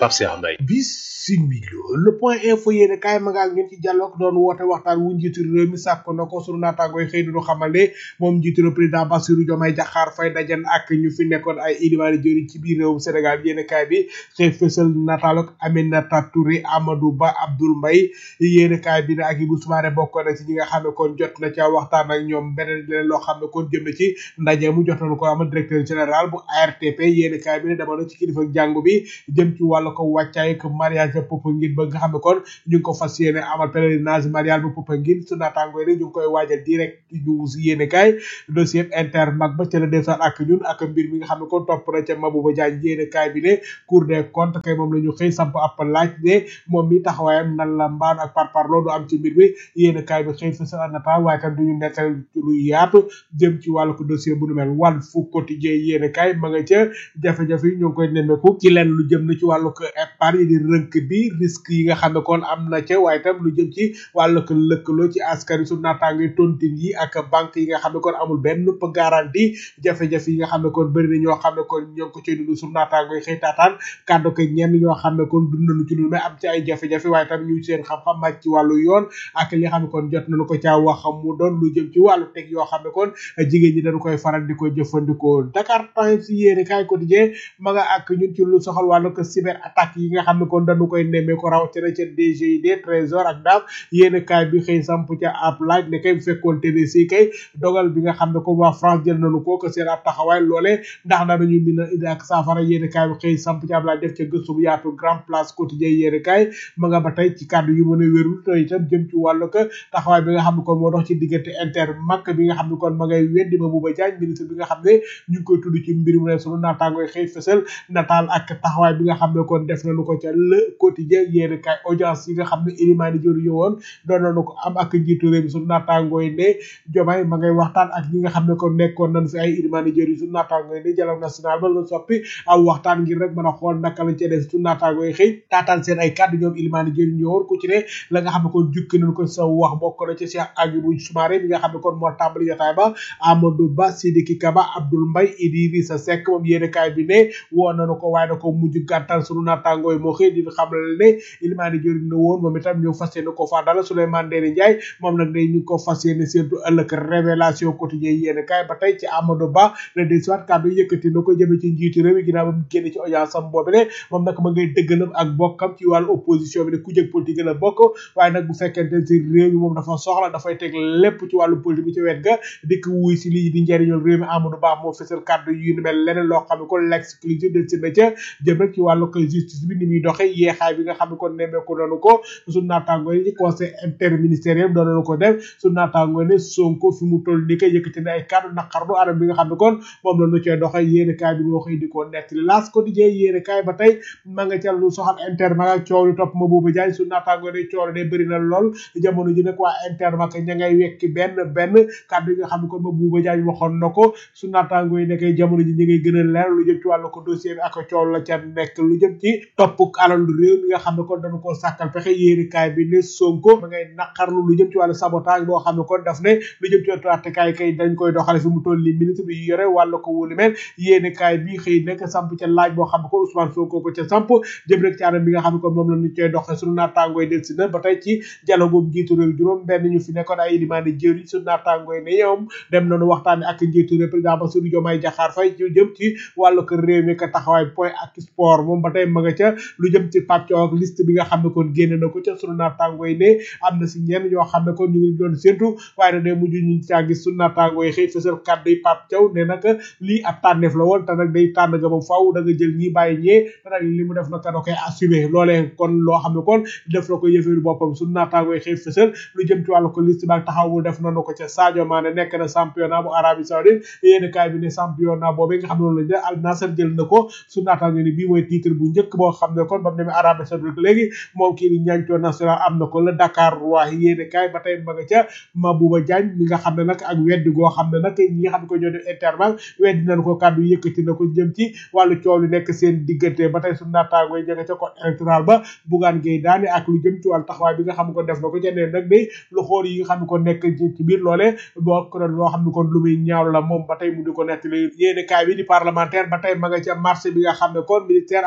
Pape Cheikh Mbaye bisimilo le point info yéene kaay ma nga ak ñun ci dialogue doon woote waxtaan wu njiitu réew mi sàkk na ko sunu naataangooy xëy duñu xamal ne moom njiitu réew président Bassirou Diomaye Diakhar Faye dajan ak ñu fi nekkoon ay ilimaani jëriñ ci biir réewum Sénégal yéene kaay bi xëy fësal nataaluk Aminata Touré Amadou Ba Abdoul Mbaye yéene kaay bi ne ak Ibou Soumaré bokk na ci ñi nga xam ne kon jot na ca waxtaan ak ñoom beneen leneen loo xam ne kon jëm na ci ndaje mu jot nañu ko amal directeur général bu ARTP yéene kaay bi ne dama na ci kilifa jàngu bi jëm ci wàllu ko wàccaay ak mariage Popenguine ba nga xam ne kon ñu ngi ko fas yéene amal pèlerinage marial bu Popenguine su naataangoo ne ñu ngi koy waajal direct ñu si yéene kaay dossier inter mag ba ca la def ak ñun ak mbir mi nga xam ne kon topp na ca Mabouba Diagne yéene kaay bi ne cour des comptes kay moom la ñu xëy samp ab laaj ne moom mi taxawaayam nan la mbaan ak par par loolu am ci mbir mi yéene kaay bi xëy fa sa nata waaye tam duñu nekkal lu yaatu jëm ci wàllu ko dossier bu nu mel wàll fu quotidien yéene kaay ma nga ca jafe-jafe yi ñoo ngi koy nemmeeku ci lenn lu jëm na ci wàllu ko épargne di rënk bi risque yi nga xam ne kon am na ca waaye tam lu jëm ci wàllu ko lëkkaloo ci askan wi su naataango tontine yi ak banque yi nga xam ne kon amul benn garantie jafe-jafe yi nga xam ne kon bëri na ñoo xam ne kon ñoo ngi ko cay dund su naataango xëy taataan kàddu ko ñenn ñoo xam ne kon dund nañu ci lu mais am ci ay jafe-jafe waaye tam ñu seen xam-xam màcc ci wàllu yoon ak li xam ne kon jot nañu ko caa wax mu doon lu jëm ci wàllu teg yoo xam ne kon jigéen ñi dañu koy faral di ko jëfandikoo Dakar Times yéene kaay quotidien ma nga ak ñun ci lu soxal wàllu ko cyber attaque yi nga xam ne kon dañu koy nemmee ko rawatina ca DGID trésor ak daaf yéene kaay bi xëy samp ca ab laaj ne kay bu fekkoon te si kay dogal bi nga xam ne kon waa France jël nañu ko que seen ab taxawaay loolee ndax danañu mën a indi ak saafara yéene kaay bi xëy samp ca ab laaj def ca gëstu bu yaatu grand place quotidien yéene kaay ma nga ba tey ci kàddu yu mën a wérul te itam jëm ci wàllu ko taxawaay bi nga xam ne kon moo dox ci diggante inter mak bi nga xam ne kon ma ngay weddi ma buba jaaj ministre bi nga xam ne ñu ngi koy tudd ci mbir mu ne sunu naataangoy xëy fësal nataal ak taxawaay bi nga xam ne kon def nañu ko ca le quotidien yéene kaay audience yi nga xam ne ilimaani jëru yowoon doon nañu ko am ak njiitu réew mi sunu naataangooy ne jomaay ma ngay waxtaan ak ñi nga xam ne kon nekkoon nañ fi ay ilimaani jëru sunu naataangooy ne dialogue national ba la soppi aw waxtaan ngir rek mën a xool naka lañ cee def sunu naataangooy xëy taataan seen ay kàddu ñoom ilimaani jëru ñëwoon ku ci ne la nga xam ne kon jukki nañ ko sa wax bokk na ci Cheikh Agibou Soumaré mi nga xam ne kon moo tàmbali jotaay ba Amadou Ba Sidiki Kaba Abdoul Mbaye Idrissa Seck moom yéene kaay bi ne woo nañu ko waaye da ko mujj gàttal sunu naataangooy moo xëy di xamal ne ilimaani jëriñ na woon moom itam ñu fas yéene ko faa dala Souleymane Ndéné Ndiaye moom nag day ñu ko fas yéene surtout ëllëg révélation quotidien yéene kaay ba tey ci Amadou Ba le des soit kàddu yëkkati na ko jëme ci njiitu réew mi ginnaaw ba mu génn ci audience am boobu ne moom nag ma ngay dëggalam ak bokkam ci wàllu opposition bi ne ku jëg politique la bokk waaye nag bu fekkente si réew mi moom dafa soxla dafay teg lépp ci wàllu politique bi ci wet ga dikk wuy si lii di njëriñul réew mi Amadou Ba moo fesal kàddu yu ni mel leneen loo xam ne kon l'exclusive de si na ca jëm rek ci wàllu ko justice bi ni muy doxee yeexaay bi nga xam ne kon nemmeeku nañu ko su naataangoo yi ci conseil interministériel doon nañu ko def su naataangoo ne Sonko fi mu toll ni koy yëkkati na ay kàddu naqarlu anam bi nga xam ne kon moom la ñu cee doxee yéene kaay bi moo xëy di ko nekk laas quotidien yéene kaay ba tey ma nga ca lu soxal inter ma nga coow li topp ma boobu jaay su naataangoo ne coow li de bëri na lool jamono ji nag waa inter ma ña ngay wekki benn benn kàddu yi nga xam ne kon ma buuba jaay waxoon na ko su naataangoo yi nekkee jamono ji ñi ngay gën a leer lu jëm ci wàllu ko dossier bi ak coow la ca nekk lu jëm ci topp alal réew mi nga xam ne kon dañu ko sàkkal pexe yéeni kaay bi ne Sonko ma ngay naqarlu lu jëm ci wàllu sabotage boo xam ne kon daf ne lu jëm ci wàllu attekaay kay dañ koy doxale fi mu toll li ministre bi yore wàllu ko wóolu mel yéeni kaay bi xëy nekk samp ca laaj boo xam ne kon Ousmane Sonko ko ca samp jëm rek ci anam bi nga xam ne kon moom la ñu koy doxee sunu naataangooy del si na ba tey ci dialogue bu njiitu réew juróom benn ñu fi nekkoon ay ilimaani jëriñ sunu naataangooy ne ñoom dem nañu waxtaane ak njiitu réew président Bassirou Diomaye Diakhar Faye ci jëm ci wàllu ko réew mi ka taxawaay point ak sport moom ba tey ma nga ca lu jëm ci pàccoo ak liste bi nga xam ne kon génne na ko ca sunu naataangoo yi ne am na si ñenn ñoo xam ne kon ñu ngi doon séntu waaye nag day mujj ñu caa gis sunu naataangoo yi xëy fësal kàddu yi Pape Thiaw ne nag lii ab tànneef la woon te nag day tànn nga ba faw da nga jël ñii bàyyi ñee te nag li mu def na ka da koy assumé loolee kon loo xam ne kon def na ko yëfeeru boppam sunu naataangoo yi xëy fësal lu jëm ci wàllu ko liste ba ak taxaw bu def nañu ko ca Sadio Mané nekk na championnat bu Arabie Saoudite yéen kaay bi ne championnat boobu nga xam ne loolu la Al Nassr jël na ko su naataango ni bii mooy titre bu njëkk boo xam ne kon ba mu demee Arabie Saoudite léegi moom kii di ñancoo national am na ko la Dakar waa yéene kaay ba tey ma nga ca Mabouba Diagne mi nga xam ne nag ak weddi goo xam ne nag ñi nga xam ne ko ñoo def intervalle weddi nañ ko kàddu yëkkati na ko jëm ci wàllu coow li nekk seen diggante ba tey su naataango yi jege ca code électoral ba Bougane Gueye daane ak lu jëm ci wàllu taxawaay bi nga xam ne ko def na ko ca neen nag day lu xool yi nga xam ne ko nekk ci biir loolee boo ko loo xam ne kon lu muy ñaaw la moom ba tey mu di ko nettali yéene kaay bi di parlementaire ba tey ma nga ca marché bi nga xam ne kon ministère agriculture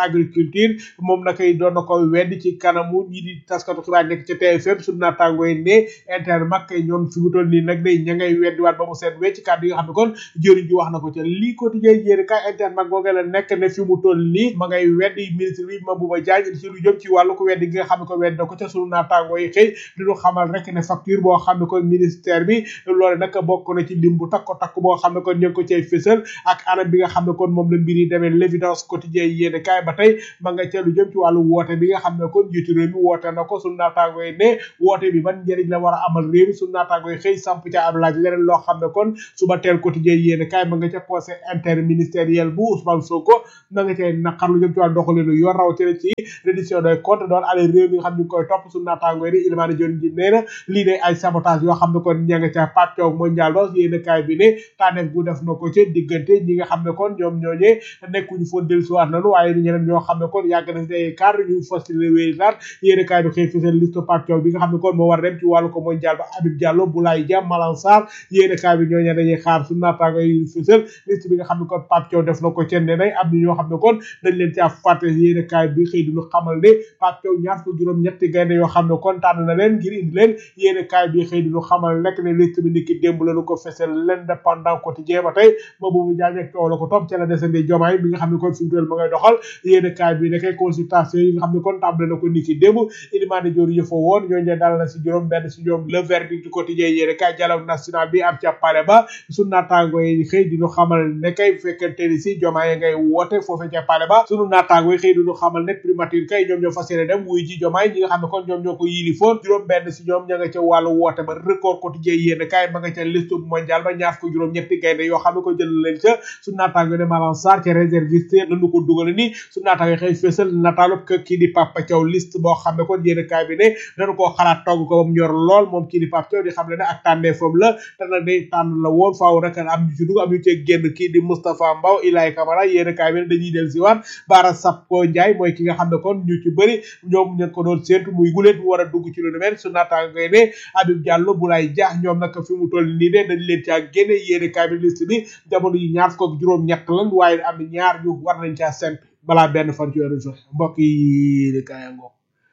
agriculture moom nakay doon na ko wedd ci kanamu ñi di taskatu xibaar nekk ca TFM suñu naataango yi ne Intermak ñoom fi mu toll nii nag day ña ngay weddiwaat ba mu seet wecc kàddu yi nga xam ne kon jëriñ ji wax na ko ca lii quotidien yéene kaay Intermak googee la nekk ne fi mu toll nii ma ngay weddi ministre bi Mabouba Diagne ci lu jëm ci wàllu ko weddi gi nga xam ne ko wedd na ko ca sunu naataango yi xëy diñu xamal rek ne facture boo xam ne kon ministère bi loole nag bokk na ci lim bu takko takk boo xam ne kon ñu ngi ko cay fësal ak anam bi nga xam ne kon moom la mbir yi demee l'évidence quotidien yéene kaay ba tey ma nga ca lu jëm ci wàllu woote bi nga xam ne kon njiitu réew mi woote na ko sunu naataango yi ne woote bi ban njëriñ la war a amal réew mi sunu naataango yi xëy samp ca ab laaj leneen loo xam ne kon suba teel quotidien yéene kaay ma nga ca conseil interministériel bu Ousmane Sonko ma nga cay naqar lu jëm ci wàllu doxalinu yoon rawatina ci reddition des comptes doon ale réew mi nga xam ne ñu koy topp sunu naataango yi di Ilimane Dione ji nee na lii de ay sabotage yoo xam ne kon ña nga ca Pape Thiaw mondial ba yéene kaay bi ne tànneef gu def na ko ca diggante ñi nga xam ne kon ñoom ñooñee nekkuñu foon dellusiwaat nanu waaye ñeneen ñoo xam ne kon yàgg na si ay cadre ñu fas wéy laat yéene kaay bi xëy fisal liste Pape Thiaw bi nga xam ne kon moo war a dem ci wàllu ko mondial ba Habib Diallo Boulaye Dia Malang Sarr yéene kaay bi ñooñee dañuy xaar su naataango yi fisal liste bi nga xam ne kon Pape Thiaw def na ko ca ne nay am na ñoo xam ne kon dañ leen caa fàtte yéene kaay bi xëy duñu xamal ne Pape Thiaw ñaar ko juróom ñetti gaynde yoo xam ne kon tànn na leen ngir indi leen yéene kaay bi xëy duñu xamal nekk ne liste bi niki démb lañu ko fesal l'indépendant quotidien ba tey boobu bu jaaj ak coow la ko topp ca la desandi jomaay bi nga xam ne kon fi mu toll ma ngay doxal yéene kaay bi nekkee consultation yi nga xam ne kon tàmbale na ko niki démb Ilimane Dior yëfa woon ñooñu dal na si juróom benn si ñoom le verdict du quotidien yéene kaay dialogue national bi am ca pale ba sunu naataango yi xëy di ñu xamal ne kay bu fekkente ni si jomaay ngay woote foofe ca pale ba sunu naataango yi xëy di ñu xamal ne primature kay ñoom ñoo fas yéene dem wuy ji jomaay ñi nga xam ne kon ñoom ñoo ko yilifoon juróom benn si ñoom ña nga ca wàllu woote ba record quotidien yéene kaay ma nga ca liste mondial ba ñaar ko juróom ñetti gaynde yoo xam ne ko jël leen ca su naataango ne Malang Sarr ca réserviste lañu ko dugal ni su naataango xëy fésal nataalub que kii di Papa Thiaw liste boo xam ne kon yéene kaay bi ne dañu koo xalaat togg ko ba mu ñor lool moom kii di Papa Thiaw di xam ne ne ak tànneefam la te nag day tànn la woon faaw rek am ñu ci dugg am ñu cee génn kii di Moustapha Mbaw Ilaay Camara yéene kaay bi ne dañuy del si waat Bara Sapko Ndiaye mooy ki nga xam ne kon ñu ci bëri ñoom ñu ko doon séentu muy guleet mu war a dugg ci lu nu mel su naataango ne Habib Diallo Boulaye Dia ñoom nag fi mu toll nii de dañ leen caa génne yéene kaay bi liste bi jamono yi ñaar fukk ak juróom ñett lan waaye am ñaar ñu war nañ caa sent balaa benn fan ci weeru joxe mbokk yi yéene kaay ngoog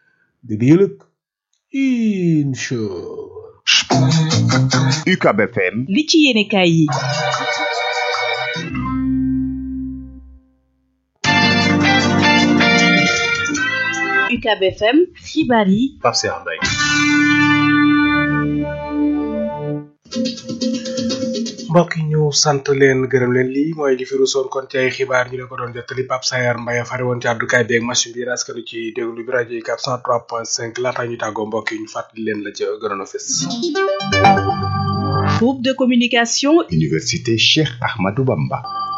di di yëlëg incha UCAB FM li ci yéene kaay yi UCAB FM xibaar yi Pape Cheikh Mbaye mbokk yi ñu sant leen gërëm leen lii mooy li fi rusoon kon ci ay xibaar ñu leen ko doon jottali Pape Sayar Mbaye fari woon ci àddukaay bi ak machine bi raskanu ci déglu bi rajo yi 403.5 laata ñu tàggoo mbokk yi ñu fàttali leen la ca gënoon a fës groupe de communication Université Cheikh Ahmadou Bamba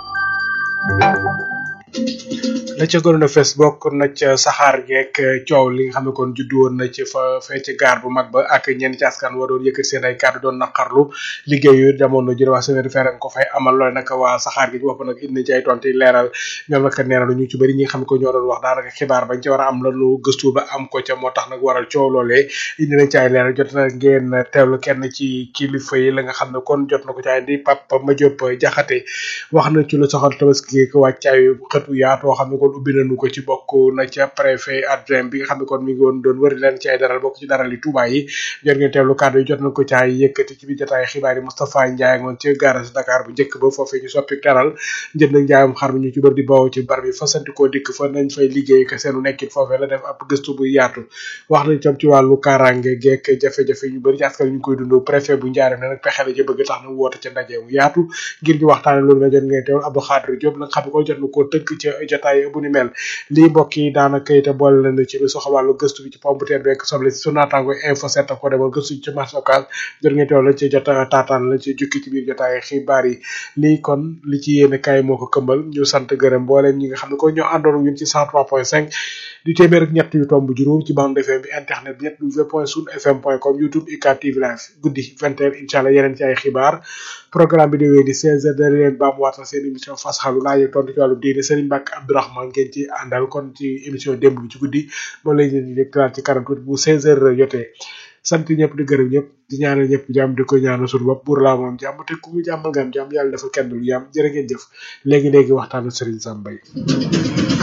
la ca gënoon a fes bokk na ca saxaar geek coow li nga xam ne kon juddu woon na ci fa fee ci gaar bu mag ba ak ñenn ci askan wa doon yëkkati seen ay kàddu doon naqarlu liggéey yu jamono jëre waa semaine fer ko fay amal loole nag waa saxaar gi ci bopp nag indi ci ay tonti leeral ñoom nag nee na ñu ci bëri ñi nga xam ne ko ñoo doon wax daanaka xibaar bañ ci war a am lanu gëstu ba am ko ca moo tax nag waral coow loolee indi nañ ci ay leeral jot na ngeen teewlu kenn ci kilifa yi la nga xam ne kon jot na ko ci ay indi Papa Madiop Jaxate wax na ci lu soxal tabaski ko wàccaayu xëtu yaatoo xam ne kon ubbi nañu ko ci bokk na ca préfet adjoint bi nga xam ne kon mi ngi woon doon wëri leen ci ay daral bokk ci daral yi Touba yi jot ngeen teewlu kàddu yi jot na ko caay yëkkati ci biir jotaay xibaar yi Moustapha Ndiaye ngoon ci garage Dakar bu njëkk ba foofee ñu soppi daral njënd nag njaayam xar mi ñu ci bëri di bawoo ci bar bi fasanti koo dikk fa nañ fay liggéey ka seenu nekkin foofee la def ab gëstu bu yaatu wax nañ tam ci wàllu kaaraange geek jafe-jafe yu bëri ci askan ñu koy dund préfet bu njaareem ne nag pexe la ci bëgg tax na woote ca ndaje mu yaatu ngir ñu waxtaane loolu nga jot ngeen teewlu Abdou Khadir Diop nag xam ne ko jot na koo tënk ca jotaay bu ni mel lii mbokk yi daanaka it boole leen ci lu soxla wàllu gëstu bi ci pomme de terre beeg soble si su naataango info set ko demoon gëstu ci marché occas jot ngeen teewlu lañ ci jot taataan lañ ci jukki ci biir jotaay xibaar yi lii kon li ci yéene kaay moo ko këmbal ñu sant gërëm mbooleem ñi nga xam ne ko ñoo àndoon ñun ci 103.5 di téeméer ak ñett yu tomb juróom ci bande FM bi internet bi ñett w point sun fm point com youtube ICAT TV live guddi 20 heures incha allah yeneen ci ay xibaar programme bi di wéy di 16 heures dana leen baamuwaat seen émission fas xalu laaj ak tontu ci wàllu diine Serigne Mbacke Abdourahmane ngeen ci àndal kon ci émission démb bi ci guddi moom lañ leen di déglaat ci kanam tuuti bu 16 heures jotee sant ñëpp di gërëm ñëpp di ñaanal ñëpp jàmm di ko ñaanal suñu bopp buur laa moom jàmm te ku mu jàmmal nga am jàmm yàlla dafa kenn du yàmm jërë ngeen jëf léegi léegi waxtaanu Serigne Sam Mbaye